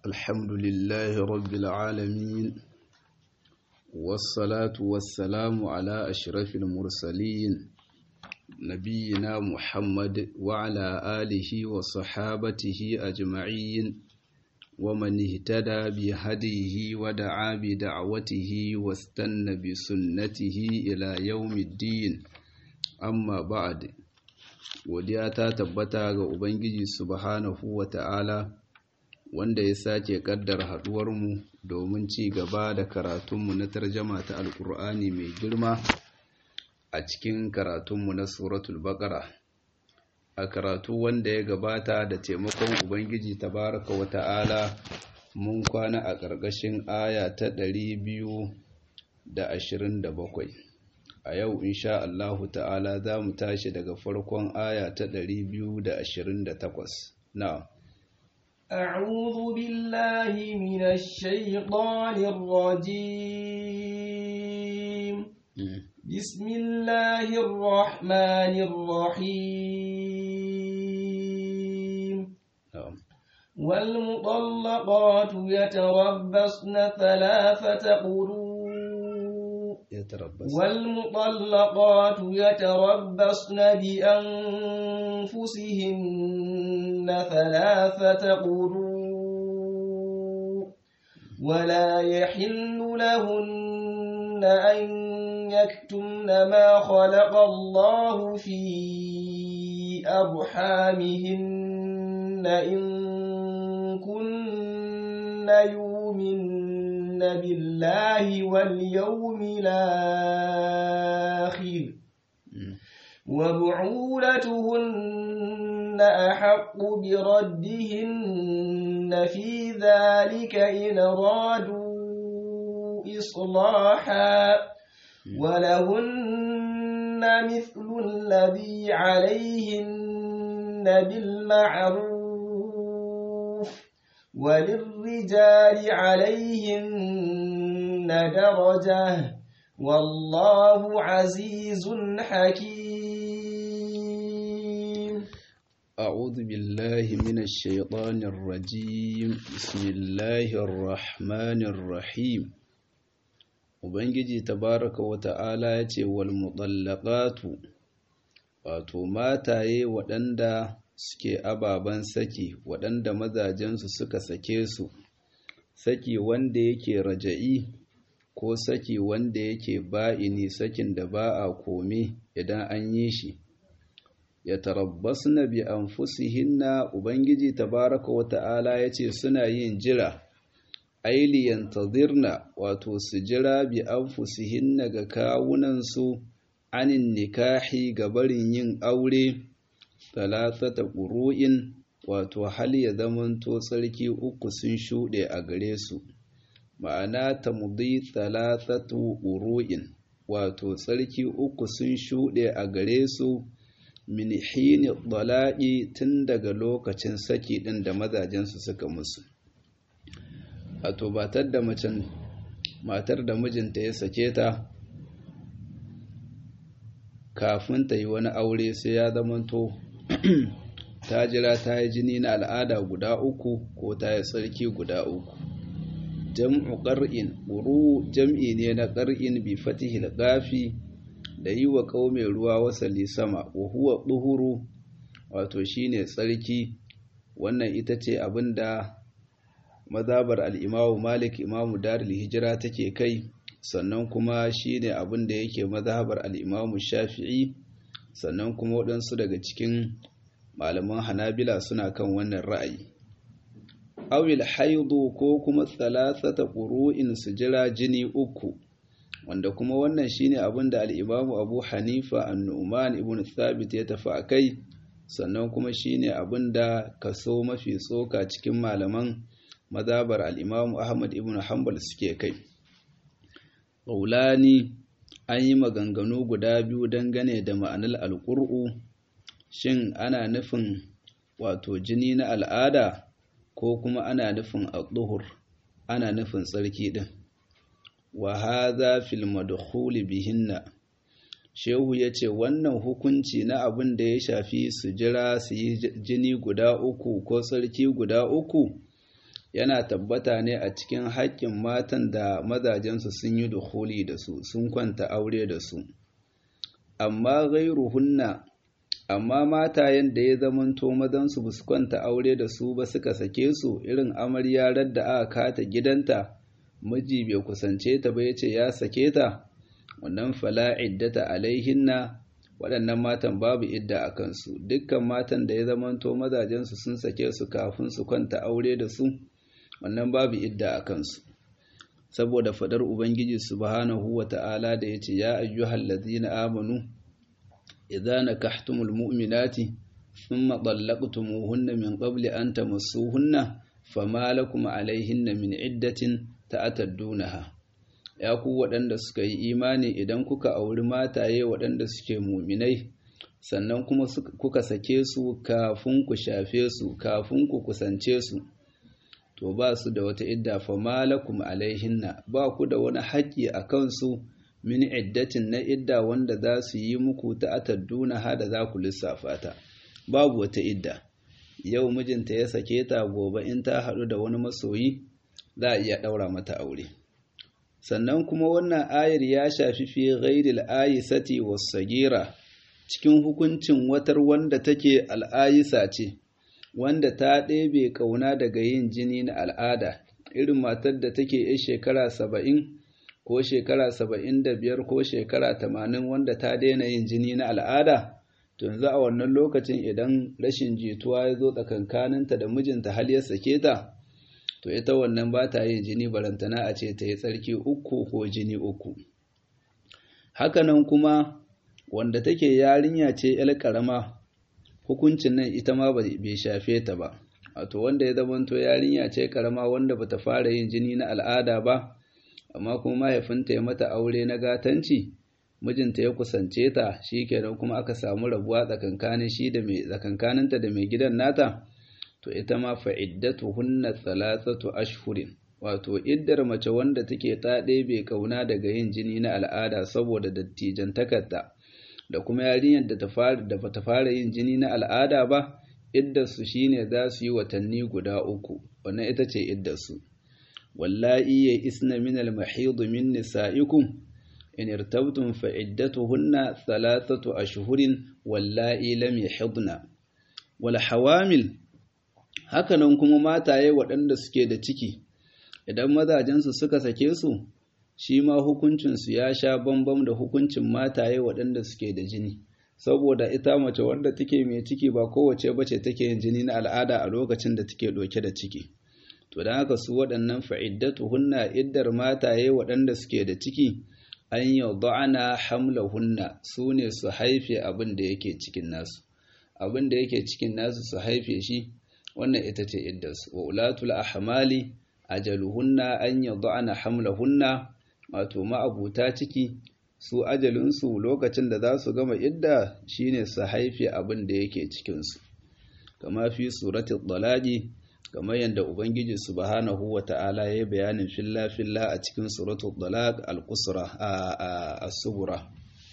الحمد لله رب العالمين والصلاة والسلام على أشرف المرسلين نبينا محمد وعلى آله وصحابته أجمعين ومن اهتدى بهديه ودعا بدعوته واستنى بسنته إلى يوم الدين amma ba'ad godiya ta tabbata ga ubangiji subhanahu wata'ala wanda ya sake kaddar haduwarmu domin ci gaba da karatunmu na tarjama ta alkur'ani mai girma a cikin karatunmu na suratul baqara a karatu wanda ya gabata da taimakon ubangiji tabaraka wata'ala mun kwana a ƙarƙashin aya ta ɗari biyu da ashirin da bakwai a yau insha Allahu ta'ala za mu tashi daga farkon aya ta 228 na'am أعوذ بالله من الشيطان الرجيم بسم الله الرحمن الرحيم na'am والمطلقات يتربصن ثلاثة قروء ya tarabbas والمطلقات يتربصن بأنفسهن ثلاثة قروء ولا يحل لهن أن يكتمن ما خلق الله في أرحامهن إن كن يؤمن بالله واليوم الآخر وبعولتهن أحق بردهن في ذلك إن أرادوا إصلاحا ولهن مثل الذي عليهن بالمعروف وللرجال عليهن درجة والله عزيز حكيم أعوذ بالله من الشيطان الرجيم بسم الله الرحمن الرحيم Ubangiji tabaraka wa ta'ala ya ce wal mutallaqatu wato mataye waɗanda suke ababen saki waɗanda mazajensu suka sake su saki wanda yake raja'i ko saki wanda yake ba'ini sakin da ba a kome idan an yi shi ya tarabbasna bi anfusihinna ubangiji tabaraka wa ta'ala yace suna yin jira aili yantadirna wato su jira bi anfusihinna ga kawunansu anin nikahi ga barin yin aure talatata ƙuru'in wato hal ya zamanto tsarki uku sun shuɗe a gare su ma'ana ta mudi talatatu ƙuru'in wato tsarki uku sun shuɗe a gare su min hini dala'i tun daga lokacin saki ɗin da mazajensu suka musu wato batar da macen matar da mijinta ya sake ta kafin ta yi wani aure sai ya zamanto ta jira ta yi jini na al'ada guda uku ko ta yi tsarki guda uku jam'u ƙar'in ƙuru jam'i ne na ƙar'in bi fatihil gafi da yi wa ƙaume ruwa wasali sama wa huwa ɗuhuru wato shine tsarki wannan ita ce abin da mazabar al'imamu malik imamu darul hijira take kai sannan kuma shine abin da yake mazhabar al'imamu shafi'i sannan kuma waɗansu daga cikin malaman hanabila suna kan wannan ra'ayi awil haidu ko kuma thalathata ƙuru'in su jira jini uku wanda kuma wannan shine abin da al'imamu abu hanifa annu'man ibn thabit ya tafi a kai sannan kuma shine abin da kaso mafi tsoka cikin malaman mazabar al'imamu ahmad ibn hanbal suke kai ƙaulani an yi maganganu guda biyu dangane da ma'anar alƙur'u shin ana nufin wato jini na al'ada ko kuma ana nufin al ana nufin tsarki ɗin wa haza fil madkhuli bihinna shehu ya ce wannan hukunci na abin da ya shafi su jira su yi jini guda uku ko tsarki guda uku yana tabbata ne a cikin haƙƙin matan da mazajensu sun yi dukhuli da su sun kwanta aure da su amma ghairuhunna amma matayen da ya zamanto mazansu ba su kwanta aure da su ba suka sake su irin amaryarar da aka kata gidanta miji bai kusance ta ba ya ce ya sake ta wannan fala iddata alaihinna waɗannan matan babu idda a kansu dukkan matan da ya zamanto mazajensu sun sake su kafin su kwanta aure da su wannan babu idda a kansu saboda fadar ubangiji subhanahu wata'ala da yace ya ayyuhal ladzina amanu idza nakahtumul mu'minati thumma talaqtumuhunna min qabli an tamassuhunna fama lakum alaihinna min iddatin ta'taddunaha ya ku waɗanda suka yi imani idan kuka auri mataye waɗanda suke muminai sannan kuma kuka sake su kafin ku shafe su kafin ku kusance su to ba su da wata idda fa malakum alaihinna ba ku da wani haƙƙi a kansu min iddatin na idda wanda za su yi muku ta atadduna ha da za ku lissafa ta babu wata idda yau mijinta ya sake ta gobe in ta haɗu da wani masoyi za a iya ɗaura mata aure sannan kuma wannan ayar ya shafi fi ghairil ayisati was-sagira cikin hukuncin watar wanda take al'ayisa ce wanda ta ɗebe ƙauna daga yin jini na al'ada irin matar da take yi shekara saba'in ko shekara saba'in da biyar ko shekara tamanin wanda ta daina yin jini na al'ada to yanzu a wannan lokacin idan rashin jituwa ya zo tsakankaninta da mijinta hal ya sake ta to ita wannan ba ta yin jini barantana a ce ta yi tsarki uku ko jini uku hakanan kuma wanda take yarinya ce 'yar ƙarama hukuncin nan ita ma bai shafe ta ba wato wanda ya zamanto yarinya ce karama wanda bata fara yin jini na al'ada ba amma kuma mahaifinta ya mata aure na gatanci mijinta ya kusance ta shikenan kuma aka samu rabuwa tsakankanin shi da mai tsakankaninta da mai gidan nata to ita ma fa iddatuhunna thalathatu ashhurin wato iddar mace wanda take ta ɗebe kauna daga yin jini na al'ada saboda dattijan takarda da kuma yarinyar da ta fara da bata fara yin jini na al'ada ba iddarsu shine za su yi watanni guda uku wannan ita ce iddarsu wallahi ya isna min al-mahid min nisa'ikum in irtabtum fa iddatuhunna thalathatu ashhurin wallahi lam yahidna wal hawamil hakanan kuma mataye waɗanda suke da ciki idan mazajensu suka sake su shi ma hukuncinsu ya sha bambam da hukuncin mataye waɗanda suke da jini saboda ita mace wanda take mai ciki ba kowace bace take yin jini na al'ada a lokacin da take ɗauke da ciki to don haka su waɗannan fa'iddatu hunna iddar mataye waɗanda suke da ciki an yi da'ana hamla hunna su ne su haife abin da yake cikin nasu abin da yake cikin nasu su haife shi wannan ita ce iddarsu wa ulatul ahmali ajaluhunna an yi da'ana hamlahunna wato ma'abuta ciki su ajalinsu lokacin da za su gama idda shine su haife abin da yake cikinsu kama fi suratul dalaqi kamar yadda ubangiji subhanahu wata'ala ya yi bayanin filla filla a cikin suratul dalaq al-qusra as-subra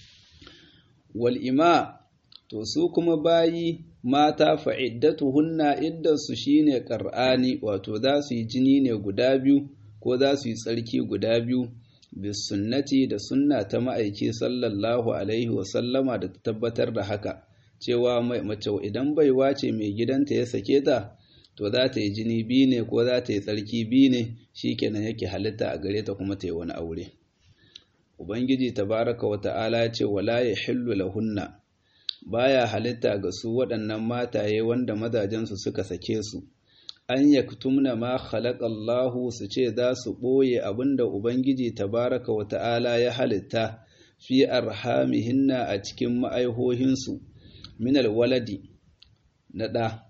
wal ima to su kuma bayi mata fa'iddatuhunna iddarsu shine qur'ani wato za su yi jini ne guda biyu ko za su yi tsarki guda biyu bisunnati da sunna ta ma'aiki sallallahu alaihi wasallama da ta tabbatar da haka cewa mace idan baiwa ce mai gidanta ya sake ta to za ta yi jini biyu ne ko za ta yi tsarki biyu ne shikenan yake halitta a gare ta kuma ta yi wani aure ubangiji tabaraka wa ta'ala ya ce wala yahillu lahunna baya halitta ga su waɗannan mataye wanda mazajensu suka sake su an yaktumna ma khalaqallahu su ce za su ɓoye abinda Ubangiji tabaraka wa ta'ala ya halitta fi arhamihinna a cikin ma'aihohinsu minal waladi na ɗa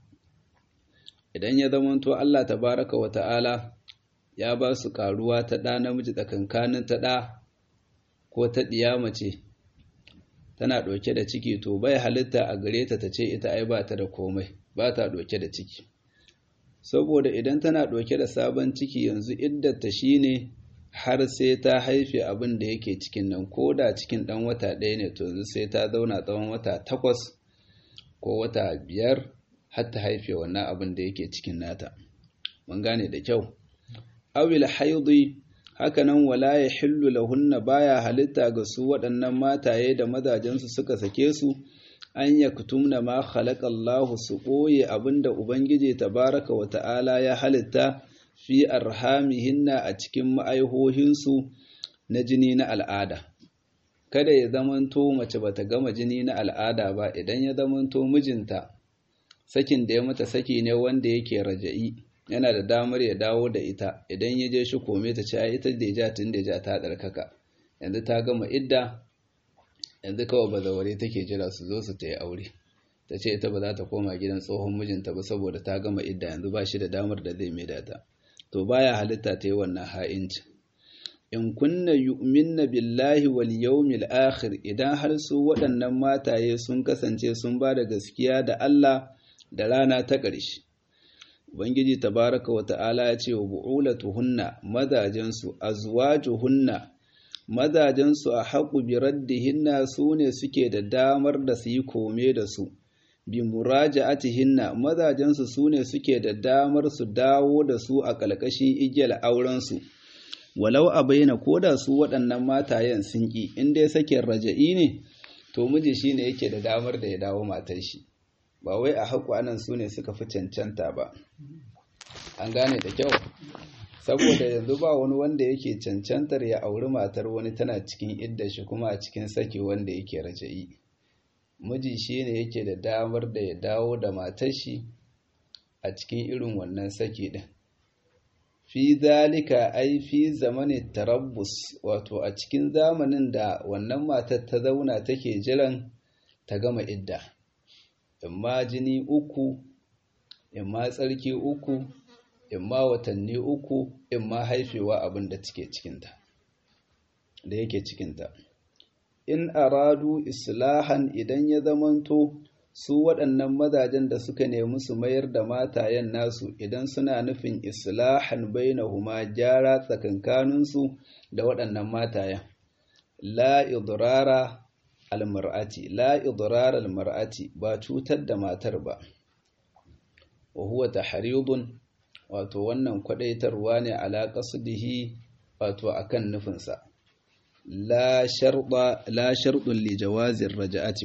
idan ya zamanto Allah tabaraka wa ta'ala ya ba su ƙaruwa ta ɗa namiji tsakankanin ta ɗa ko ta ɗiya mace tana ɗauke da ciki to bai halitta a gare ta ta ce ita ai ba ta da komai ba ta ɗauke da ciki saboda idan tana ɗauke da sabon ciki yanzu iddata shine har sai ta haife abin da yake cikin nan ko da cikin ɗan wata ɗaya ne to yanzu sai ta zauna tsawon wata takwas ko wata biyar har ta haife wannan abin da yake cikin nata mun gane da kyau awil haidi hakanan wala ya hillu lahunna baya halitta ga su waɗannan mataye da mazajensu suka sake su an yaktumna ma khalaqallahu su ɓoye abinda ubangiji tabaraka wa ta'ala ya halitta fi arhamihinna a cikin ma'aihohinsu na jini na al'ada kada ya zamanto mace bata gama jini na al'ada ba idan ya zamanto mijinta sakin da ya mata saki ne wanda yake raja'i yana da damar ya dawo da ita idan ya je shi kome ta ce ai ita da ja tun da ja ta tsarkaka yanzu ta gama idda yanzu kawai bazaware take jira su zo su ta yi aure ta ce ita ba za ta koma gidan tsohon mijinta ba saboda ta gama idda yanzu ba shi da damar da zai maida ta to baya halitta ta yi wannan ha'inci in kunna yu'minna billahi wal yawmil akhir idan har su waɗannan mataye sun kasance sun ba da gaskiya da Allah da rana ta ƙarshe ubangiji tabaraka wa ta'ala ya ce wa bu'ulatuhunna mazajensu azwajuhunna mazajensu a haƙu bi raddihinna su ne suke da damar da su yi kome da su bi muraja'atihinna mazajensu su ne suke da damar su dawo da su a ƙalƙashin igiyar aurensu walau a bayyana ko da su waɗannan matayen sun ƙi in dai sakin raja'i ne to miji shi ne yake da damar da ya dawo matar shi ba wai a haƙu anan su ne suka fi cancanta ba an gane da kyau saboda yanzu ba wani wanda yake cancantar ya auri matar wani tana cikin idda shi kuma a cikin saki wanda yake raja'i miji shi ne yake da damar da ya dawo da matar shi a cikin irin wannan saki din fi zalika ai fi zamanin tarabbus wato a cikin zamanin da wannan matar ta zauna take jiran ta gama idda imma jini uku imma tsarki uku imma watanni uku imma haifewa abin da take cikinta da yake cikinta in aradu islahan idan ya zamanto su waɗannan mazajen da suka nemi su mayar da matayen nasu idan suna nufin islahan bainahuma gyara tsakankaninsu da waɗannan matayen la idrara almar'ati la idrara almar'ati ba cutar da matar ba wa huwa tahridun wato wannan kwadaitarwa ne ala qasdihi wato akan nufinsa la sharda la shardun li jawazir raja'ati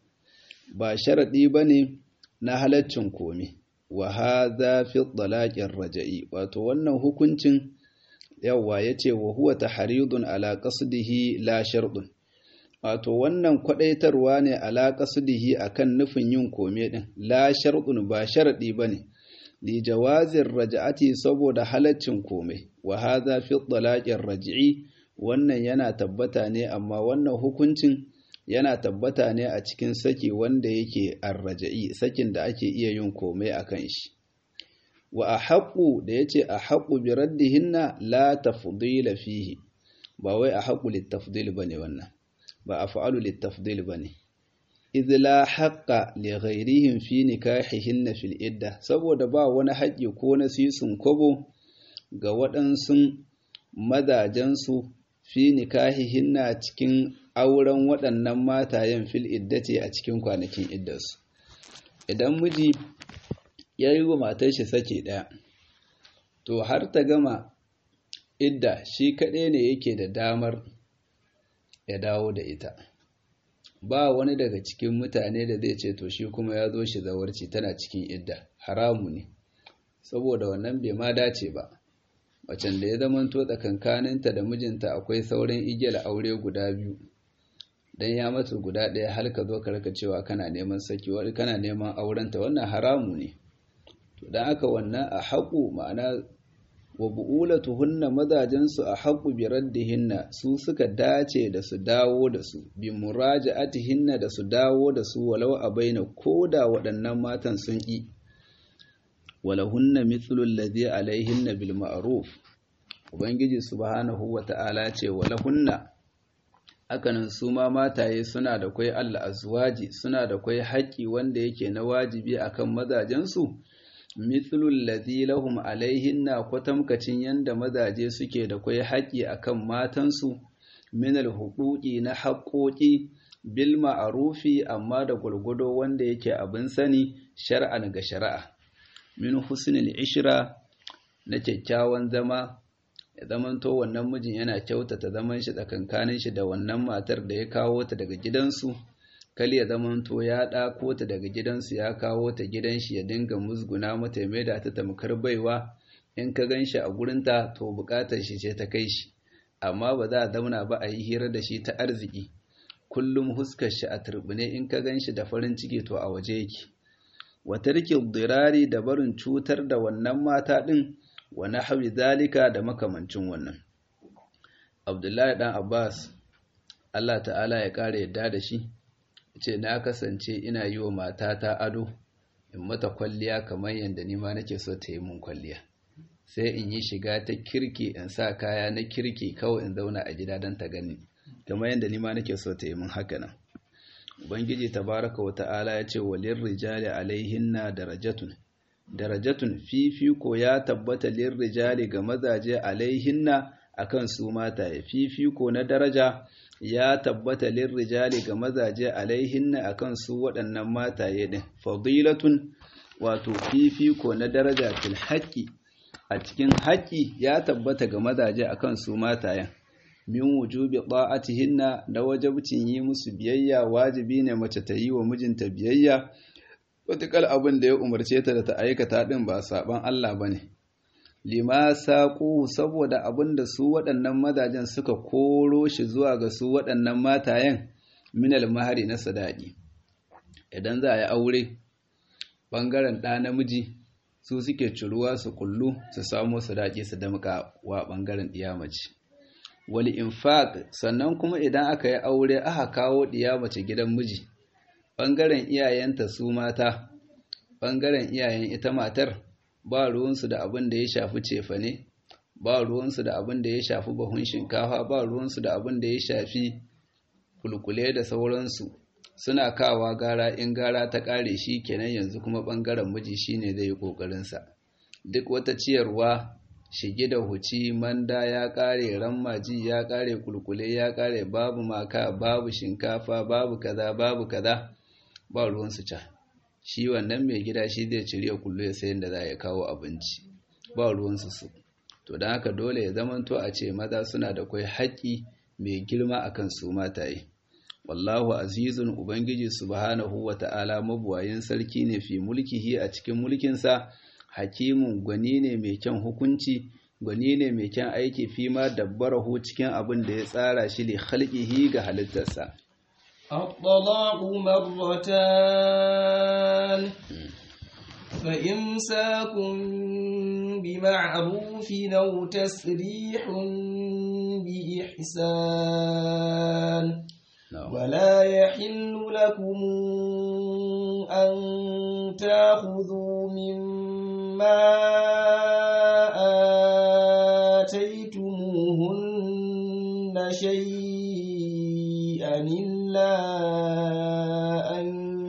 ba sharaɗi ba ne na halaccin komi wa haza fi ɗalaƙin raja'i wato wannan hukuncin yawa ya ce wa huwa ta haridun ala ƙasudihi la sharɗun wato wannan kwaɗaitarwa ne ala ƙasudihi a kan nufin yin kome ɗin la sharɗun ba sharaɗi ba ne li jawazin raja'ati saboda halaccin kome wa haza fi ɗalaƙin raji'i wannan yana tabbata ne amma wannan hukuncin yana tabbata ne a cikin saki wanda yake arraja'i sakin da ake iya yin komai a kan shi wa a haƙu da ya ce a haƙu bi raddihinna la tafdila fihi ba wai a haƙu littafdil ba ne wannan ba a fa'alu littafdil ba ne idh la haqqa li ghairihim fi nikahihinna fil idda saboda ba wani haƙƙi ko na sisun kobo ga waɗansu mazajensu fi nikahihinna cikin auren waɗannan matayen fil iddati a cikin kwanakin iddarsu idan miji ya yi wa matar shi sake ɗaya to har ta gama idda shi kaɗai ne yake da damar ya dawo da ita ba wani daga cikin mutane da zai ce to shi kuma ya zo shi zawarci tana cikin idda haramu ne saboda wannan bai ma dace ba macen da ya zamanto tsakankaninta da mijinta akwai sauran igiyar aure guda biyu dan ya mata guda ɗaya har ka zo ka raka cewa kana neman saki wani kana neman aurenta wannan haramu ne to dan aka wannan a haƙu ma'ana wa bu'ulatuhunna mazajensu a haƙu bi raddihinna su suka dace da su dawo da su bi muraja'atihinna da su dawo da su walau a baina koda waɗannan matan sun ƙi walahunna mithlu alladhi alaihinna bil ma'ruf ubangiji subhanahu wata'ala ce walahunna hakanan su ma mataye suna da kwai Allah azwaji suna da kwai haƙƙi wanda yake na wajibi akan mazajensu mithlul ladhi lahum alaihinna kwatamkacin yanda mazaje suke da kwai haƙƙi akan matansu min alhuquqi na haƙoƙi bil ma'rufi amma da gurgudo wanda yake abin sani shar'an ga shari'a min husnil ishra na kyakkyawan zama ya zamanto wannan mijin yana kyautata zaman shi tsakankanin shi da wannan matar da ya kawo ta daga gidansu kali ya zamanto ya ɗako ta daga gidansu ya kawo ta gidan shi ya dinga musguna mata ya maida ta tamkar baiwa in ka gan shi a gurinta to buƙatar shi ce ta kai shi amma ba za a zauna ba a yi hira da shi ta arziki kullum huskar shi a turbine in ka gan shi da farin ciki to a waje yake wa tarkil dirari da barin cutar da wannan mata din wa nahwi zalika da makamancin wannan Abdullahi dan Abbas Allah ta'ala ya kare yadda da shi ce na kasance ina yi wa matata ado in mata kwalliya kamar yadda ni ma nake so ta yi mun kwalliya sai in yi shiga ta kirki in sa kaya na kirki kawai in zauna a gida don ta gani kamar yadda ni ma nake so ta yi mun haka nan ubangiji tabaraka wa ta'ala ya ce walin rijali alaihinna darajatun darajatun fifiko ya tabbata lin rijali ga mazaje alaihinna akan su mata ya fifiko na daraja ya tabbata lin rijali ga mazaje alaihinna akan su waɗannan mataye din fadilatun wato fifiko na daraja fil haqqi a cikin haƙƙi ya tabbata ga mazaje akan su matayen min wujubi ta'atihinna da wajibcin yi musu biyayya wajibi ne mace ta yi wa mijinta biyayya wataƙal abin da ya umarce ta da ta aikata din ba saban Allah bane lima saƙo saboda abin da su waɗannan mazajen suka koro shi zuwa ga su waɗannan matayen minal mahari na sadaki idan za a yi aure ɓangaren ɗa namiji su suke ciruwa su kullu su samo sadaki su damƙa wa ɓangaren ɗiya mace wal infaq sannan kuma idan aka yi aure aka kawo ɗiya mace gidan miji ɓangaren iyayenta su mata ɓangaren iyayen ita matar ba ruwansu da abin da ya shafi cefane ba ruwansu da abin da ya shafi bahun shinkafa ba ruwansu da abin da ya shafi kulkule da sauransu suna kawa gara in gara ta ƙare shi kenan yanzu kuma ɓangaren miji shine zai yi ƙoƙarinsa duk wata ciyarwa shige da huci manda ya ƙare rammaji ya ƙare kulkule ya ƙare babu maka babu shinkafa babu kaza babu kaza ba ruwansu ca shi wannan mai gida shi zai cire kullu ya sayin da za ya kawo abinci ba ruwansu su to don haka dole ya zamanto a ce maza suna da kwai haƙƙi mai girma akan su mataye wallahu azizun ubangiji subhanahu wa ta'ala mabuwayin sarki ne fi mulkihi a cikin mulkinsa hakimun gwani ne mai kyan hukunci gwani ne mai kyan aiki fi ma dabbarahu cikin abin da ya tsara shi li khalqihi ga halittarsa الطلاق مرتان فإمساك بمعروف أو تسريح بإحسان ولا يحل لكم أن تأخذوا مما آتيتموهن شيئا إلا أن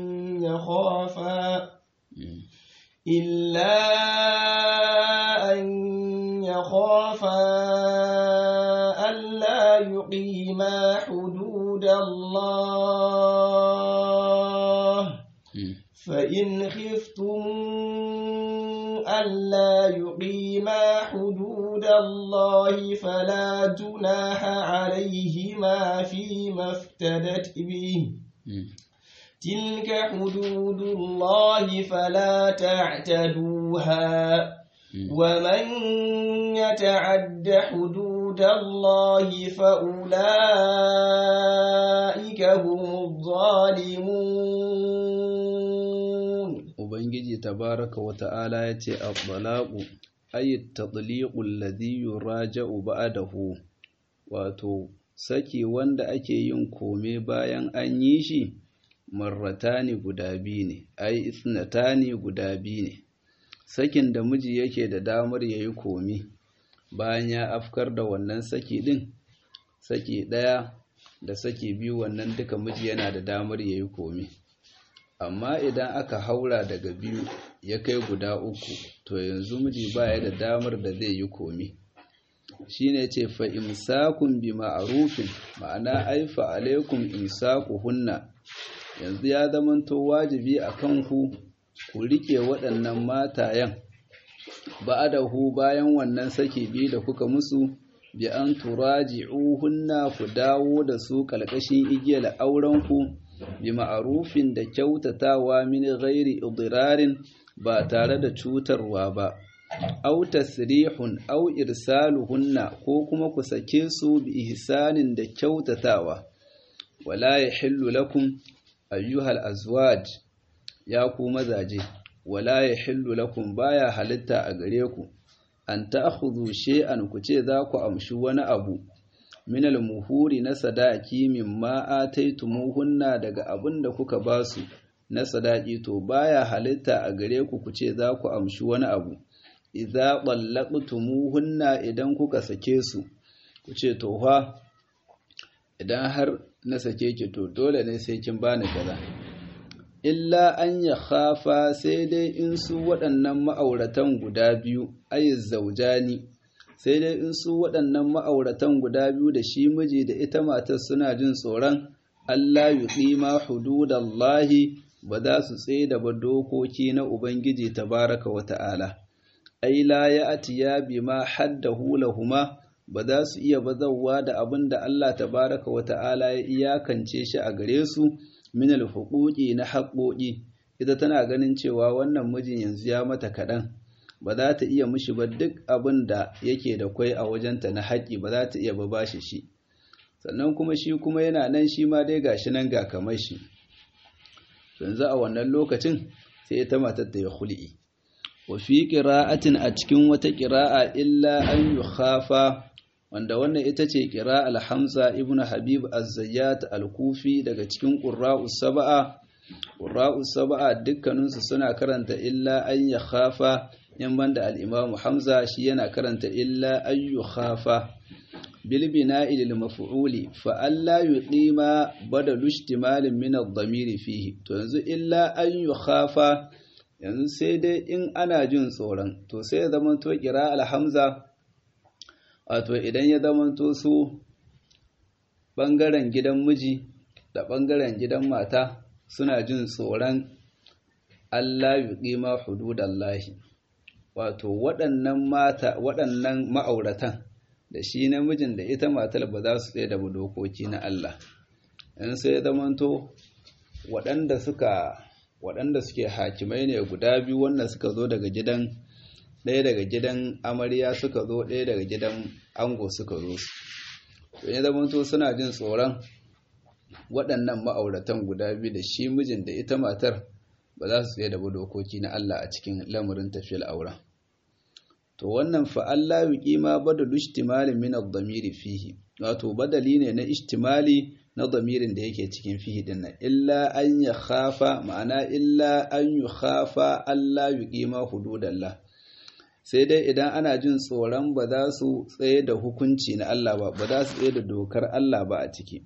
يخافا إلا أن يخافا ألا يقيما حدود الله فإن خفتم ألا يقيما حدود الله فلا جناح عليهما فيما افتدت به تلك حدود الله فلا تعتدوها ومن يتعد حدود الله فأولئك هم الظالمون Ubangiji tabaraka wa ta'ala ya ce, Abbalaƙu, ayi taɗliƙun ladhi yuraja'u ba'dahu wato, saki wanda ake yin kome bayan an yi shi, marratani guda biyu ne, ai, isnatani guda biyu ne. Sakin da miji yake da damar ya yi kome, bayan ya afkar da wannan saki ɗin, saki ɗaya da saki biyu wannan duka miji yana da damar ya yi kome. amma idan aka haura daga biyu ya kai guda uku to yanzu miji baya da damar da zai yi komi shine ce fa imsakun bi ma'rufin ma'ana ai fa alaikum hunna yanzu ya zamanto wajibi a kanku ku rike waɗannan matayen ba'adahu bayan wannan saki biyu da kuka musu bi an turaji'uhunna ku dawo da su kalkashin igiyar aurenku bi ma'arufin da kyautatawa min ghairi idirarin ba tare da cutarwa ba aw tasrihun aw irsaluhunna ko kuma ku sake su bi ihsanin da kyautatawa wala yahillu lakum ayyuhal azwaj ya ku mazaje wala yahillu lakum baya halitta a gare ku an ta'khudhu shay'an ku ce za ku amshi wani abu min al-muhuri na sadaki mimma ataytumuhunna daga abin da kuka basu na sadaki to baya halitta a gare ku ku ce za ku amshi wani abu idza ballaqtumuhunna idan kuka sake su ku ce to fa idan har na sake ki to dole ne sai kin bani kaza illa an ya khafa sai dai in su waɗannan ma'auratan guda biyu ayi zaujani sai dai in su waɗannan ma'auratan guda biyu da shi miji da ita matar suna jin tsoron Allah yuqima hududallahi ba za su tsaida ba dokoki na Ubangiji tabaraka wa ta'ala ai la ya'tiya bima haddahu lahuma ba za su iya bazawa da abin da Allah tabaraka wa ta'ala ya iyakance shi a gare su min alhuquqi na haƙoƙi ita tana ganin cewa wannan mijin yanzu ya mata kaɗan ba za ta iya mishi ba duk abin da yake da kwai a wajenta na haƙi ba za ta iya ba bashi shi sannan kuma shi kuma yana nan shi ma dai gashi nan ga kamar shi yanzu a wannan lokacin sai ita matar ta ya hul'i wa fi qira'atin a cikin wata qira'a illa an yukhafa wanda wannan ita ce ƙira alhamza ibn habib az-zayyat al-kufi daga cikin ƙurra'us saba'a ƙurra'us saba'a dukkaninsu suna karanta illa an ya khafa yan banda al-imam hamza shi yana karanta illa an yu khafa bil bina'i lil maf'uli fa alla yuqima badalu ihtimalin min ad-damir fihi to yanzu illa an yu khafa yanzu sai dai in ana jin tsoron to sai ya zama to ƙira al-hamza wato idan ya zamanto su ɓangaren gidan miji da ɓangaren gidan mata suna jin tsoron Allah yi ƙima hududallahi wato waɗannan mata waɗannan ma'auratan da shi namijin da ita matar ba za su tsaye da dokoki na Allah in sai zamanto waɗanda suka waɗanda suke hakimai ne guda biyu wanda suka zo daga gidan ɗaya daga gidan amarya suka zo ɗaya daga gidan ango suka zo su to ya zama to suna jin tsoron waɗannan ma'auratan guda biyu da shi mijin da ita matar ba za su tsaye da dokoki na Allah a cikin lamarin tafiyar auren to wannan fa Allah yuqima badalu ihtimali min ad-damiri fihi wato badali ne na ihtimali na damirin da yake cikin fihi din nan illa an ya khafa ma'ana illa an yu khafa Allah yuqima hududallah sai dai idan ana jin tsoron ba za su tsaye da hukunci na Allah ba ba za su tsaye da dokar Allah ba a ciki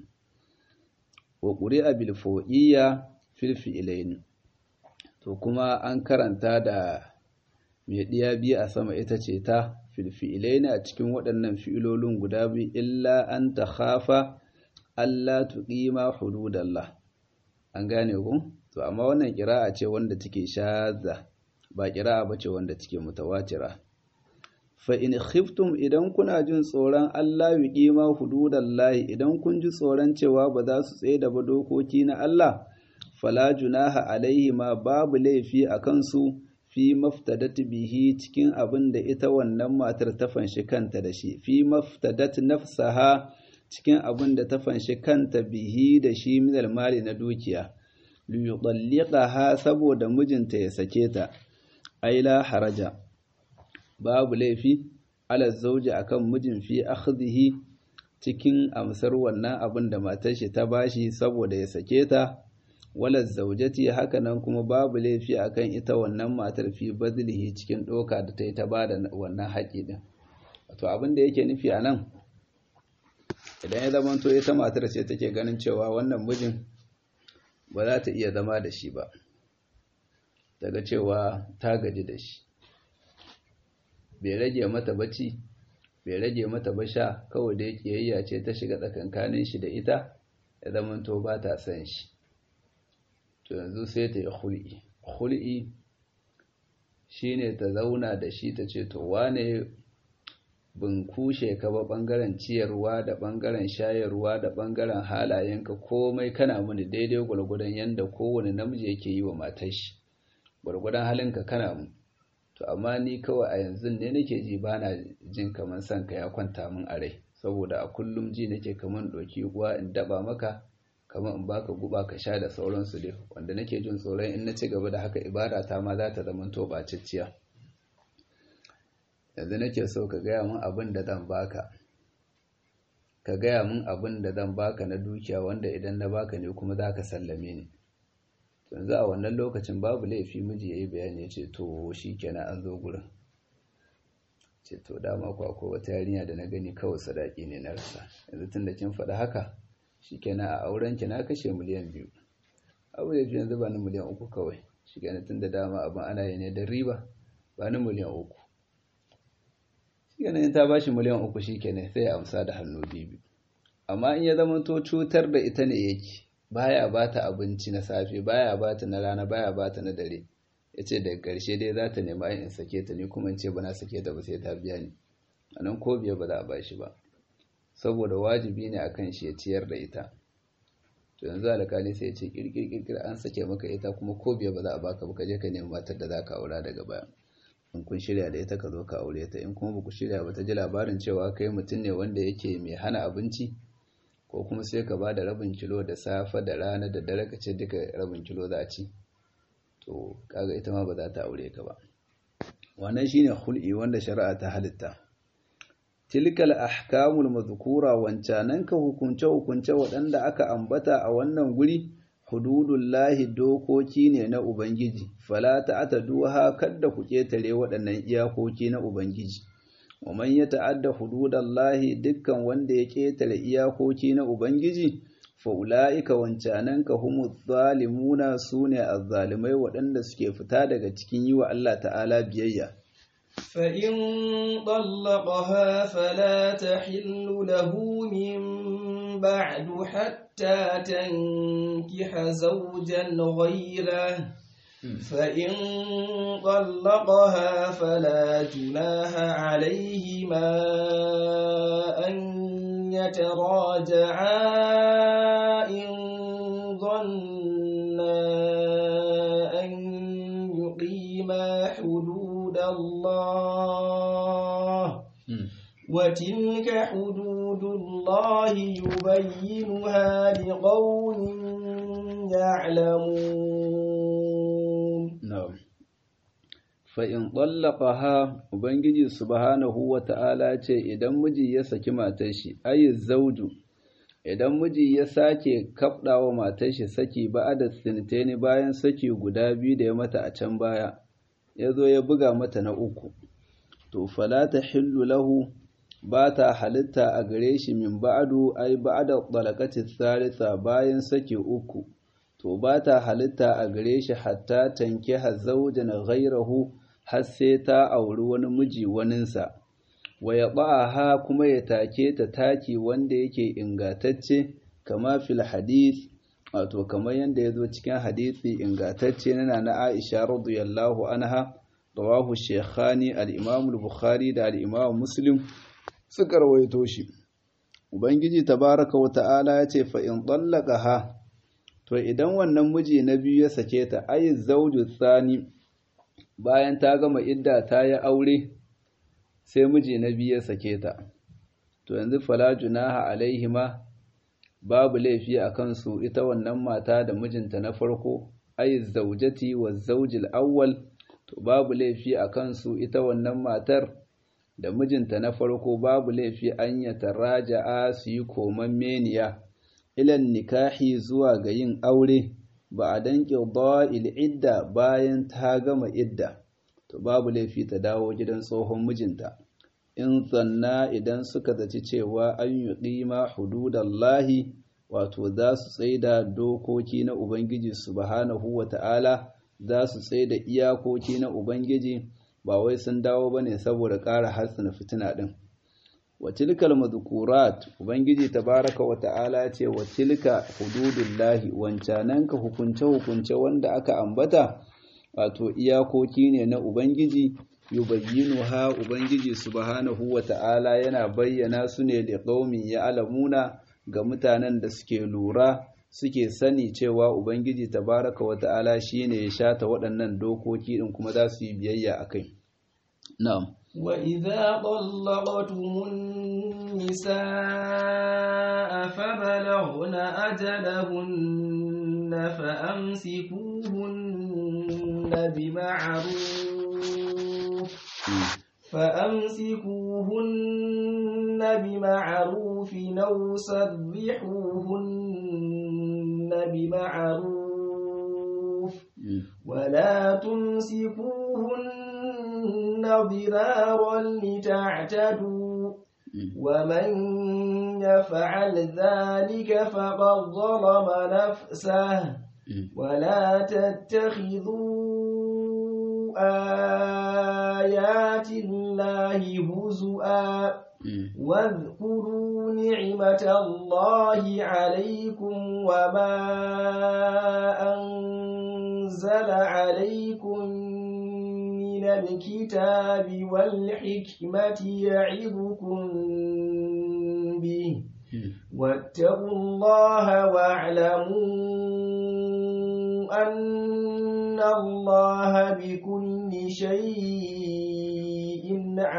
wa ƙuri'a bil fawqiyya fil fi'lain to kuma an karanta da mai diya biyu a sama ita ce ta fil fi'lain a cikin waɗannan fi'ilolin guda biyu illa an ta khafa Allah tuqima hududallah an gane ku to amma wannan ƙira'a ce wanda take shadda ba ƙira'a ba ce wanda take mutawatira fa in khiftum idan kuna jin tsoron Allah yuqima hududallahi idan kun ji tsoron cewa ba za su tsaye da ba dokoki na Allah fala junaha alaihi ma babu laifi a kansu fi maftadat bihi cikin abin da ita wannan matar ta fanshi kanta da shi fi maftadat nafsaha cikin abin da ta fanshi kanta bihi da shi minal mali na dukiya liyudalliqaha saboda mijinta ya sake ta ai la haraja babu laifi ala zauji akan mijin fi akhdhihi cikin amsar wannan abin da matar shi ta bashi saboda ya sake ta wala zaujati hakanan kuma babu laifi akan ita wannan matar fi bazlihi cikin doka da ta yi ta bada wannan haƙi din wato abin da yake nufi a nan idan ya zama to ita matar ce take ganin cewa wannan mijin ba za ta iya zama da shi ba daga cewa ta gaji da shi bai rage mata bacci bai rage mata basha kawai da kiyayya ce ta shiga tsakankanin shi da ita ya zama to ba ta san shi to yanzu sai ta yi hul'i hul'i shine ta zauna da shi ta ce to wane bin kushe ka ba ɓangaren ciyarwa da ɓangaren shayarwa da ɓangaren halayenka komai kana mini daidai gwargwadon yadda kowane namiji yake yi wa matar shi gwargwadon halinka kana mu to amma ni kawai a yanzu ne nake ji ba na jin kamar son ka ya kwanta min a rai saboda a kullum ji nake kamar ɗauki uwa in daba maka kamar in baka guba ka sha da sauransu dai wanda nake jin tsoron in na ci gaba da haka ibada ta ma za ta zama to ɓacicciya yanzu nake so ka gaya min abin da zan baka ka gaya min abin da zan baka na dukiya wanda idan na baka ne kuma za ka sallame ni yanzu a wannan lokacin babu laifi miji ya yi bayani ya ce to shi kenan an zo gurin ce to dama ku akwai wata yarinya da na gani kawai sadaki ne na rasa yanzu tun da kin faɗi haka shi kenan a auren ki na kashe miliyan biyu abu da yanzu ba ni miliyan uku kawai shi kenan tun da dama abin ana yi ne da riba ba ni miliyan uku shi kenan in ta ba shi miliyan uku shi kenan sai ya amsa da hannu biyu amma in ya zama to cutar da ita ne yake baya ba ta abinci na safe baya ba ta na rana baya ba ta na dare ya ce daga ƙarshe dai za ta nema in sake ta ni kuma in ce ba na sake ta ba sai ta biya ni a nan ko biya ba za a ba shi ba saboda wajibi ne a kan shi ya ciyar da ita to yanzu alƙali sai ya ce ƙirƙirƙirƙir an sake maka ita kuma ko biya ba za a baka ba ka je ka nemi matar da za ka aura daga baya in kun shirya da ita ka zo ka aure ta in kuma ba ku shirya ba ta ji labarin cewa kai mutum ne wanda yake mai hana abinci ko kuma sai ka ba da rabin kilo da safe da rana da dare ka ce duka rabin kilo za a ci to kaga ita ma ba za ta aure ka ba wannan shine hul'i wanda shari'a ta halitta tilkal ahkamul mazkura wancanan ka hukunce hukunce waɗanda aka ambata a wannan guri hududullahi dokoki ne na ubangiji fala ta'taduha kadda ku ketare waɗannan iyakoki na ubangiji wa man yata'adda hududallahi dukkan wanda ya ketare iyakoki na ubangiji fa ulaika wancananka humuz zalimuna sune azzalimai waɗanda suke fita daga cikin yi wa Allah ta'ala biyayya فإن طلقها فلا تحل له من بعد حتى تنكح زوجا غيره فإن طلقها فلا جناح عليهما أن يتراجعا إن ظنا أن يقيما حدود الله وتلك حدود الله يبينها لقوم يعلمون na'am fa in ha ubangiji subhanahu wata'ala ce idan miji ya saki matar shi ayi zauju idan miji ya sake kabdawa matar shi saki ba'ada sintaini bayan saki guda biyu da ya mata a can baya ya zo ya buga mata na uku to fala tahillu lahu ba ta halitta a gare shi min ba'adu ai ba'ada talaqati thalitha bayan saki uku to ba ta halitta a gare shi hatta tanke zaujan ghairahu har sai ta auri wani miji waninsa wa ya ha kuma ya take ta taki wanda yake ingatacce kama fil hadith wato kamar yadda ya zo cikin hadisi ingatacce na na Aisha radiyallahu anha rawahu shaykhani al-Imam al-Bukhari da al-Imam Muslim suka rawaito shi Ubangiji tabaraka wa ta'ala ya ce fa in ha to idan wannan miji na biyu ya sake ta ayi zauju tsani bayan ta gama idda ta yi aure sai miji na biyu ya sake ta to yanzu fala junaha alaihima babu laifi a kansu ita wannan mata da mijinta na farko ayi zaujati wa zaujil awwal to babu laifi a kansu ita wannan matar da mijinta na farko babu laifi an ya taraja'a su yi koman meniya ilan nikahi zuwa ga yin aure ba a danƙe da'il idda bayan ta gama idda to babu laifi ta dawo gidan tsohon mijinta in zanna idan suka zaci cewa an yi ƙima hududallahi wato za su tsaida dokoki na ubangiji subhanahu wa ta'ala za su tsaida iyakoki na ubangiji ba wai sun dawo ba ne saboda ƙara harsana fitina ɗin wa tilkal madhkurat ubangiji tabaraka wa ta'ala ce wa tilka hududullahi wancananka hukunce hukunce wanda aka ambata wato iyakoki ne na ubangiji yubayyinu ha ubangiji subhanahu wata'ala yana bayyana su ne da qaumin ya'lamuna ga mutanen da suke lura suke sani cewa ubangiji tabaraka wata'ala shine ya shata waɗannan dokoki din kuma za su yi biyayya akai na'am وإذا طلقتم النساء فبلغن أجلهن فأمسكوهن بمعروف فأمسكوهن بمعروف أو سرحوهن بمعروف ولا تمسكوهن ضرارا لتعتدوا ومن يفعل ذلك فقد ظلم نفسه ولا تتخذوا آيات الله هزؤا واذكروا نعمة الله عليكم وما أنزل عليكم من الكتاب والحكمة يعظكم به واتقوا الله واعلموا أن الله بكل شيء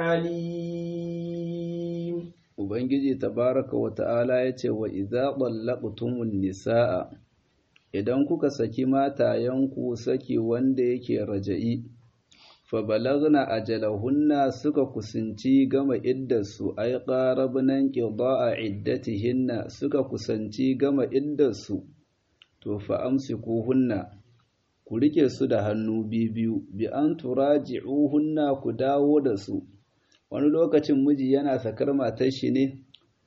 عليم Ubangiji tabaraka wa ta'ala ya ce wa iza ɓallaɓutumun nisa'a, idan kuka saki matayenku saki wanda yake raja'i, fa balagna ajalahunna suka kusanci gama iddarsu, ai ƙarabnan ƙiba a iddatihinna suka kusanci gama iddarsu, to fa amsikuhunna ku rike su da hannu biyu, bi an turaji'uhunna ku dawo da su. wani lokacin miji yana sakar matar shi ne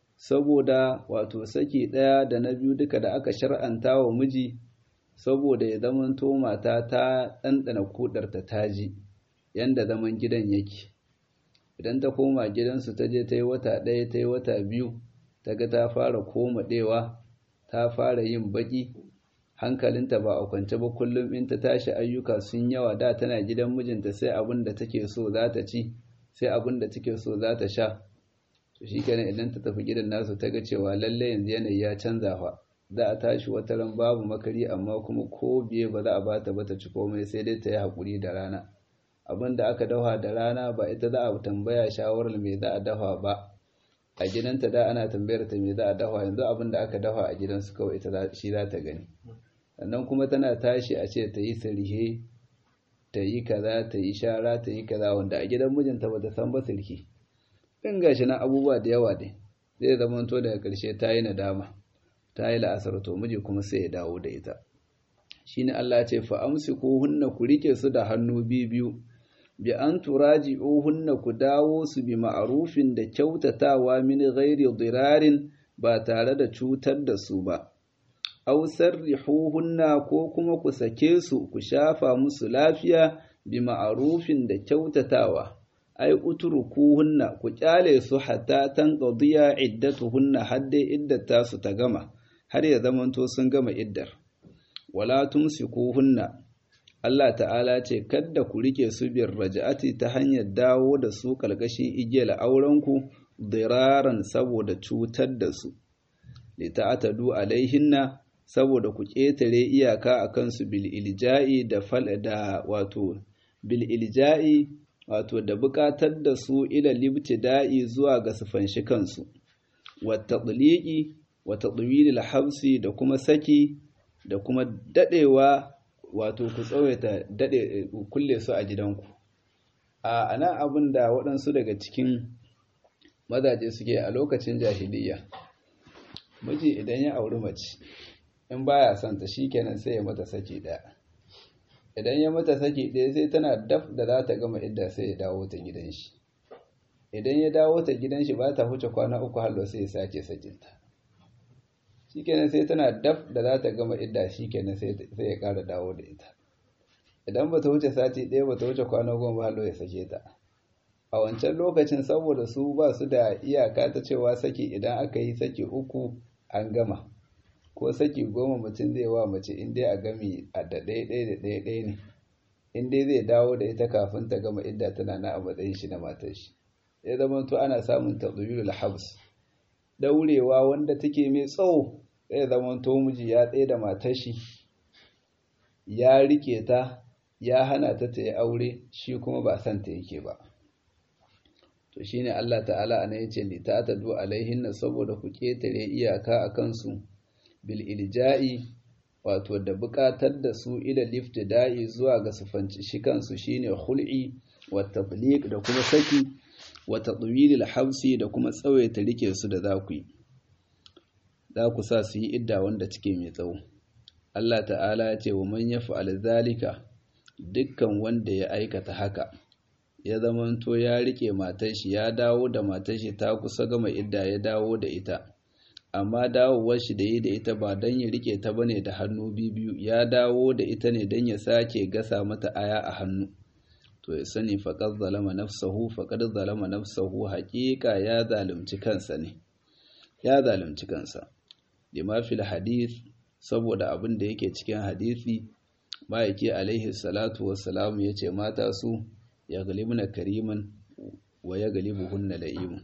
saboda wato saki ɗaya da na biyu duka da aka shar'anta wa miji saboda ya zamanto mata ta ɗanɗana kudarta taji yanda zaman gidan yake idan ta koma gidansu ta je ta yi wata ɗaya ta yi wata biyu ta ga ta fara komaɗewa ta fara yin baƙi hankalinta ba a kwance ba kullum in ta tashi ayyuka sun yawa da tana gidan mijinta sai abin da take so za ta ci sai abin da take so za ta sha to shi kenan idan ta tafi gidan nasu ta ga cewa lalle yanzu yanayi ya canza fa za a tashi wata ran babu makari amma kuma ko biye ba za a bata ba ta ci komai sai dai ta yi haƙuri da rana abin da aka dafa da rana ba ita za a tambaya shawarar me za a dafa ba a gidanta da ana tambayar ta me za a dafa yanzu abin da aka dafa a gidansu kawai ita shi za ta gani sannan kuma tana tashi a ce ta yi sirhe ta yi kaza ta yi shara ta yi kaza wanda a gidan mijinta ba ta san ba sulki in gashi na abubuwa da yawa dai zai zama to daga ƙarshe ta yi nadama ta yi la'asar to miji kuma sai ya dawo da ita shine Allah ya ce fa amsiku hunna ku rike su da hannu biyu bi an turaji'uhunna ku dawo su bi ma'arufin da kyautatawa min ghairi dirarin ba tare da cutar da su ba aw sarrihuhunna ko kuma ku sake su ku shafa musu lafiya bi ma'arufin da kyautatawa ai utrukuhunna ku kyale su hatta tanqadiya iddatuhunna hadde iddata su ta gama har ya zamanto sun gama iddar wala tumsikuhunna Allah ta'ala ce kadda ku rike su biyar raja'ati ta hanyar dawo da su kalkashin igiyar aurenku diraran saboda cutar da su lita'atadu alaihinna saboda ku ƙetare iyaka a kansu bil ilja'i da fal da wato bil ilja'i wato da buƙatar da su ila libtida'i zuwa ga su fanshi kansu wa tadliqi wa tadwilil habsi da kuma saki da kuma dadewa wato ku tsawaita dade kulle su a gidanku a ana abin da waɗansu daga cikin mazaje suke a lokacin jahiliya miji idan ya auri mace in baya son ta shikenan sai ya mata saki daya idan ya mata saki daya sai tana daf da za ta gama idda sai ya dawo ta gidan shi idan ya dawo ta gidan shi ba ta huce kwana uku hallo sai ya sake sakinta shikenan sai tana daf da za ta gama idda shikenan sai ya ƙara dawo da ita idan ba ta wuce sati ɗaya ba ta wuce kwana goma hallo ya sake ta a wancan lokacin saboda su ba su da iyaka ta cewa saki idan aka yi saki uku an gama ko saki goma mutum zai wa mace in dai a gami a da ɗaya ɗaya da ɗaya ɗaya ne in dai zai dawo da ita kafin ta gama idda tana na a matsayin shi na matar shi ya zama to ana samun tadwilul habs daurewa wanda take mai tsawo zai zama to miji ya tsaye da matar shi ya rike ta ya hana ta ta yi aure shi kuma ba san ta yake ba to shine Allah ta'ala ana yace li ta'tadu alaihinna saboda ku ketare iyaka akan su bil ilja'i wato da buƙatar da su ila liftida'i zuwa ga sufanci shi kansu shine khul'i wa tabliq da kuma saki wa tadwilil habsi da kuma tsawaita rike su da zaku yi za ku sa su yi idda wanda cike mai tsawo Allah ta'ala ya ce wa man yaf'al zalika dukkan wanda ya aikata haka ya zamanto ya rike matar shi ya dawo da matar shi ta kusa gama idda ya dawo da ita amma dawowar shi da yi da ita ba don ya rike ta bane da hannu biyu ya dawo da ita ne don ya sake gasa mata aya a hannu to ya sani faqad zalama nafsahu faqad zalama nafsahu haqiqa ya zalunci kansa ne ya zalunci kansa lima fil hadith saboda abin da yake cikin hadisi ma'aiki alaihi salatu wassalam yace mata su ya galibna kariman wa ya galibuhunna la'imun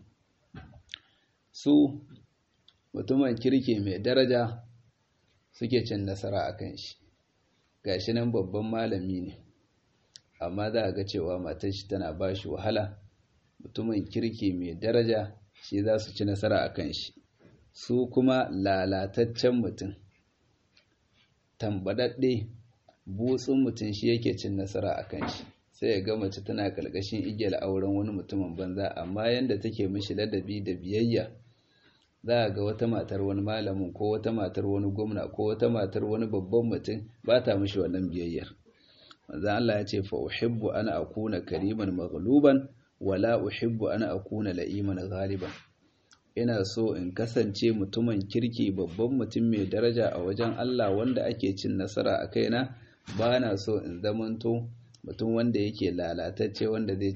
su mutumin kirki mai daraja suke cin nasara a kan shi gashi nan babban malami ne amma za a ga cewa matar shi tana ba shi wahala mutumin kirki mai daraja shi za su ci nasara a kan shi su kuma lalataccen mutum tambadadde butsun mutum shi yake cin nasara a kan shi sai ya ga mace tana ƙarƙashin igiyar auren wani mutumin banza amma yanda take mishi ladabi da biyayya za a ga wata matar wani malamin ko wata matar wani gwamna ko wata matar wani babban mutum ba ta mishi wannan biyayyar manzon Allah ya ce fa uhibbu ana akuna kariman maghluban wala uhibbu ana akuna la'iman ghaliban ina so in kasance mutumin kirki babban mutum mai daraja a wajen Allah wanda ake cin nasara a kaina ba na so in zamanto mutum wanda yake lalatacce wanda zai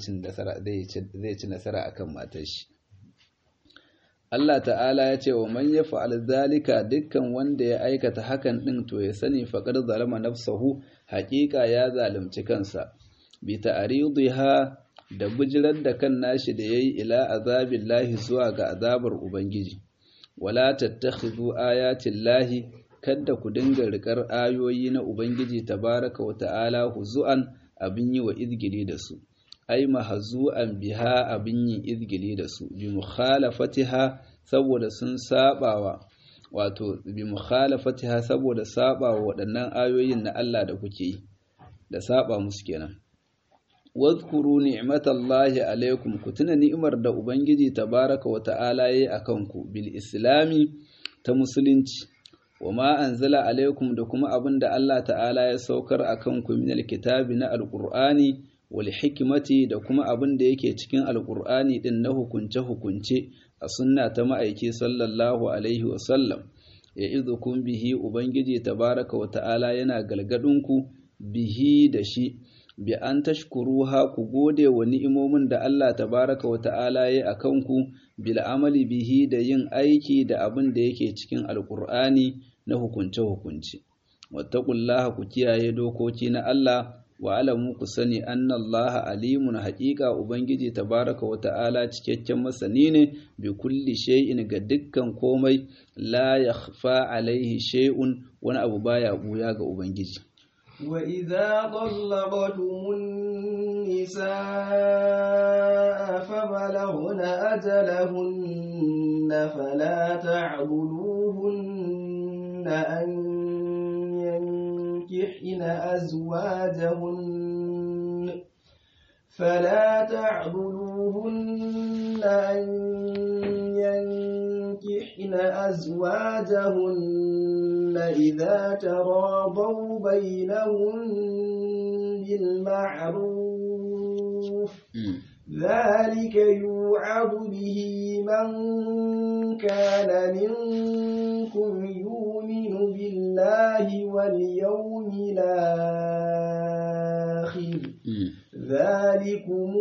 ci nasara akan matar shi Allah ta'ala ya ce wa man ya fa'al zalika dukkan wanda ya aikata hakan ɗin to ya sani faƙar zalama nafsahu haƙiƙa ya zalunci kansa bi ta'ridha da bijirar da kan nashi da yayi ila azabin lahi zuwa ga azabar ubangiji wala tattakhidhu ayatin lahi kadda ku dinga rikar ayoyi na ubangiji tabaraka wa ta'ala huzu'an abin yi wa izgili da su ai mahazu'an biha abin yin izgili da su bi mukhalafatiha saboda sun sabawa wato bi mukhalafatiha saboda sabawa waɗannan ayoyin na Allah da kuke yi da saba musu kenan wadhkuru ni'matallahi alaikum ku tuna ni'imar da ubangiji tabaraka wa ta'ala yayi akan ku bil islami ta musulunci wama anzala alaikum da kuma abin da Allah ta'ala ya saukar akan ku min alkitabi na alqur'ani wal hikmati da kuma abin da yake cikin alqur'ani din na hukunce hukunce a sunna ta ma'aiki sallallahu alaihi wa sallam ya izukum bihi ubangiji tabaraka wa ta'ala yana galgadin ku bihi da shi bi an tashkuruha ku gode wa ni'imomin da Allah tabaraka wa ta'ala ya akan ku bil amali bihi da yin aiki da abin da yake cikin alqur'ani na hukunce-hukunce. Wattakullaha ku kiyaye dokoki na Allah wa alamu ku sani annallaha alimun haƙiƙa Ubangiji tabaraka wa ta'ala cikakken masani ne bi kulli shay'in ga dukkan komai la yakhfa alaihi shay'un wani abu baya buya ga Ubangiji. وإذا طلقتم النساء فبلغن أجلهن فلا تعبدوهن أن ينكحن أزواجهن فلا تعبدوهن أن ينكحن أزواجهن إذا تراضوا بينهم بالمعروف ذلك يوعظ به من كان منكم يؤمن بالله واليوم الآخر ذلكم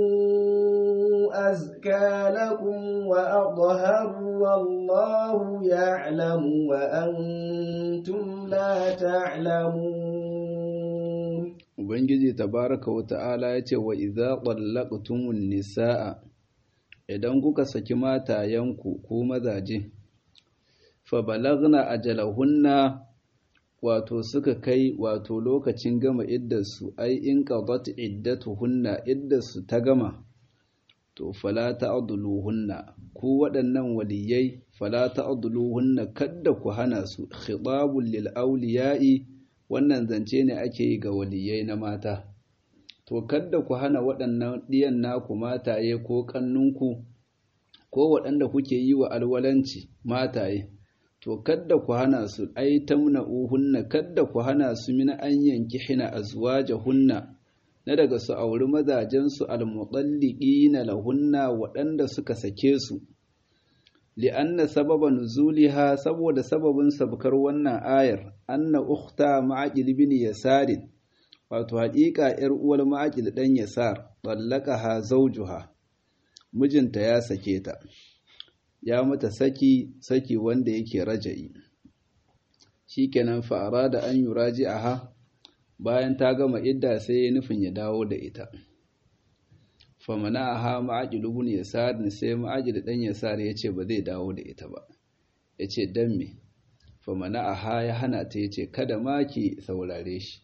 أزكى لكم وأطهر والله يعلم وأنتم لا تعلمون ubangiji tabaraka wa ta'ala ya ce wa idza qallaqtumun nisaa idan kuka saki matayenku ko mazaje fa balagna ajalahunna wato suka kai wato lokacin gama iddarsu ai in qadat iddatuhunna iddarsu ta gama to fala ta'dhuluhunna ku waɗannan waliyai fala ta'dhuluhunna kadda ku hana su khitabul lil awliya'i wannan zance ne ake yi ga waliyai na mata to kadda ku hana waɗannan ɗiyan naku mataye ko kannunku ko waɗanda kuke yi wa alwalanci mataye to kadda ku hana su ai tamna'uhunna kadda ku hana su min an yanki hina azwajahunna na daga su auri mazajensu almuɗalliƙina lahunna waɗanda suka sake su li'anna sababa nuzuliha saboda sababin sabkar wannan ayar anna ukhta ma'aqil bin yasarin wato haƙiƙa ‘yar uwar ma'aqil ɗan yasar ha zawjuha mijinta ya sake ta ya mata saki saki wanda yake raja'i shikenan fa'ara da an yuraji'aha bayan ta gama idda sai ya nufin ya dawo da ita famana a ha ma'ajil ibn yasar ne sai ma'ajil dan yasar ya ce ba zai dawo da ita ba ya ce dan me famana a ha ya hana ta ya ce kada ma ki saurare shi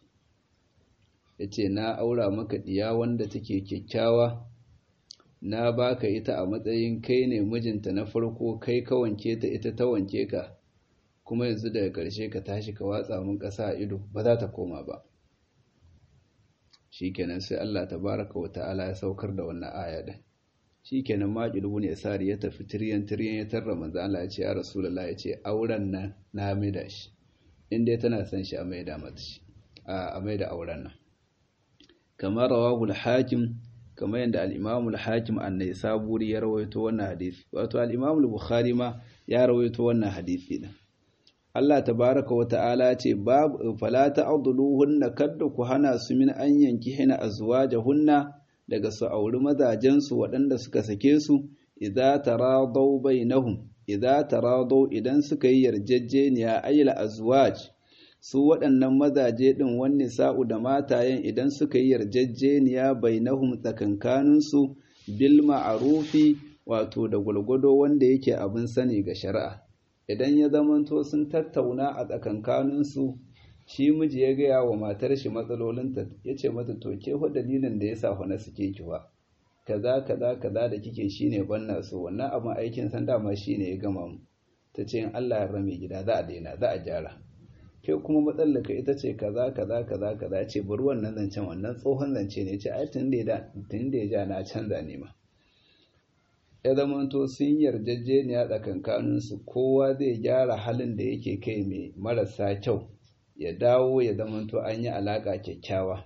ya ce na aura maka diya wanda take kyakkyawa na baka ita a matsayin kai ne mijinta na farko kai ka wanke ta ita ta wanke ka kuma yanzu daga ƙarshe ka tashi ka watsa mun ƙasa a ido ba za ta koma ba shikenan sai Allah tabaraka wa ta'ala ya saukar da wannan aya din shikenan maqilu ne sari ya tafi tiryan tiryan ya tarra manzo Allah ya ce ya rasulullahi ya ce auren nan na maida shi in dai tana son shi a maida mata shi a maida auren nan kamar rawahu al-hakim kamar yadda al-imam al-hakim an-naisaburi ya rawaito wannan hadisi wato al-imam al-bukhari ma ya rawaito wannan hadisi din Allah tabaraka wa ta'ala ce babu fala ta'dhuluhunna kadda ku hana su min an yanki hina azwajahunna daga su auri mazajen su waɗanda suka sake su idza taradaw bainahum idza taradaw idan suka yi yarjejeniya ayla azwaj su waɗannan mazaje din wanne sa'u da matayen idan suka yi yarjejeniya bainahum tsakankanin su bil ma'rufi wato da gulgudo wanda yake abin sani ga shari'a idan ya zamanto sun tattauna a tsakankaninsu shi miji ya gaya wa matar shi matsalolinta ya ce mata to ke fa dalilin da ya sa na suke ki ba kaza kaza kaza da kike shine banna so wannan abin aikin san dama shine ya gama mu ta ce in Allah ya rame gida za a daina za a gyara ke kuma matsalaka ita ce kaza kaza kaza kaza ce bari wannan zancen wannan tsohon zance ne ce ai tun da ya ja na canza ne ma ya zamanto sun yarjejeniya tsakankaninsu kowa zai gyara halin da yake kai mai marasa kyau ya dawo ya zamanto an yi alaƙa kyakkyawa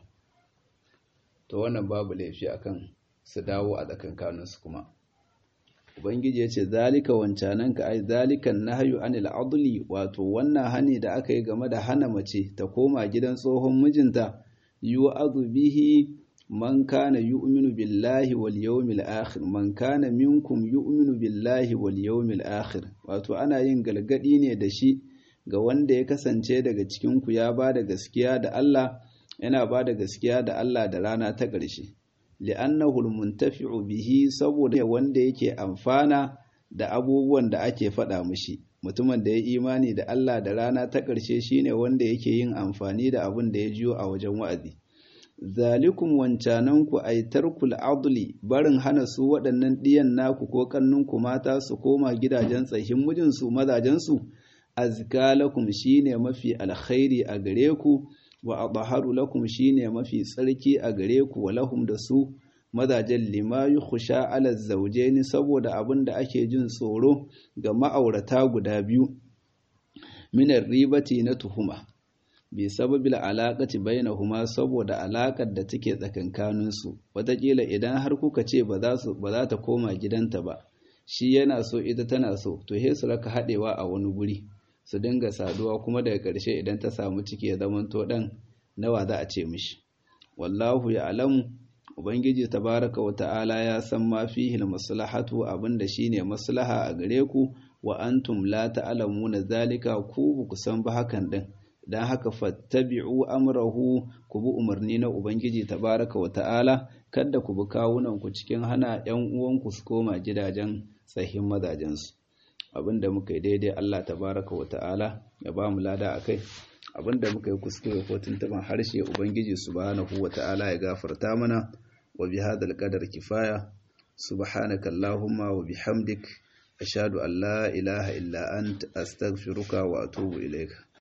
to wannan babu laifi akan su dawo a tsakankaninsu kuma ubangiji ya ce zalika wancanan ka ai zalikan nahyu anil adli wato wannan hani da aka yi game da hana mace ta koma gidan tsohon mijinta yu'adhu bihi man kana yu'minu billahi wal yawmil akhir man kana minkum yu'minu billahi wal yawmil akhir wato ana yin galgadi ne da shi ga wanda ya kasance daga cikin ku ya bada gaskiya da Allah yana bada gaskiya da Allah da rana ta ƙarshe li'annahu almuntafi'u bihi saboda wanda yake amfana da abubuwan da ake faɗa mishi mutumin da ya imani da Allah da rana ta ƙarshe shine wanda yake yin amfani da abin da ya jiyo a wajen wa'azi zalikum wancananku ay tarkul adli barin hana su waɗannan ɗiyan naku ko kannunku mata su koma gidajen tsahin mijinsu mazajensu azka lakum shine mafi alkhairi a gare ku wa adharu lakum shine mafi tsarki a gare ku wa lahum da su mazajen lima yukhsha ala zawjaini saboda abin da ake jin tsoro ga ma'aurata guda biyu minar ribati na tuhuma bi sababil alaƙaci bainahuma saboda alaƙar da take tsakankaninsu wataƙila idan har kuka ce ba za ta koma gidanta ba shi yana so ita tana so to he su raka haɗewa a wani guri su dinga saduwa kuma daga ƙarshe idan ta samu ciki ya zamanto ɗan nawa za a ce mishi wallahu ya alamu ubangiji tabaraka wa ta'ala ya san ma fihi maslahatu abinda shine maslaha a gare ku wa antum la ta'lamuna zalika ku ku san ba hakan din dan haka fattabi'u amrahu ku bi umarni na ubangiji tabaraka wa ta'ala kada ku bi kawunan ku cikin hana yan uwanku su koma gidajen tsahin mazajensu abinda muka yi daidai Allah tabaraka wa ta'ala ya ba mu lada akai abinda muka yi kuskure ko tuntuban harshe ubangiji subhanahu wa ta'ala ya gafarta mana wa bi hadal qadar kifaya subhanaka allahumma wa bihamdik ashhadu an la ilaha illa anta astaghfiruka wa atubu ilaika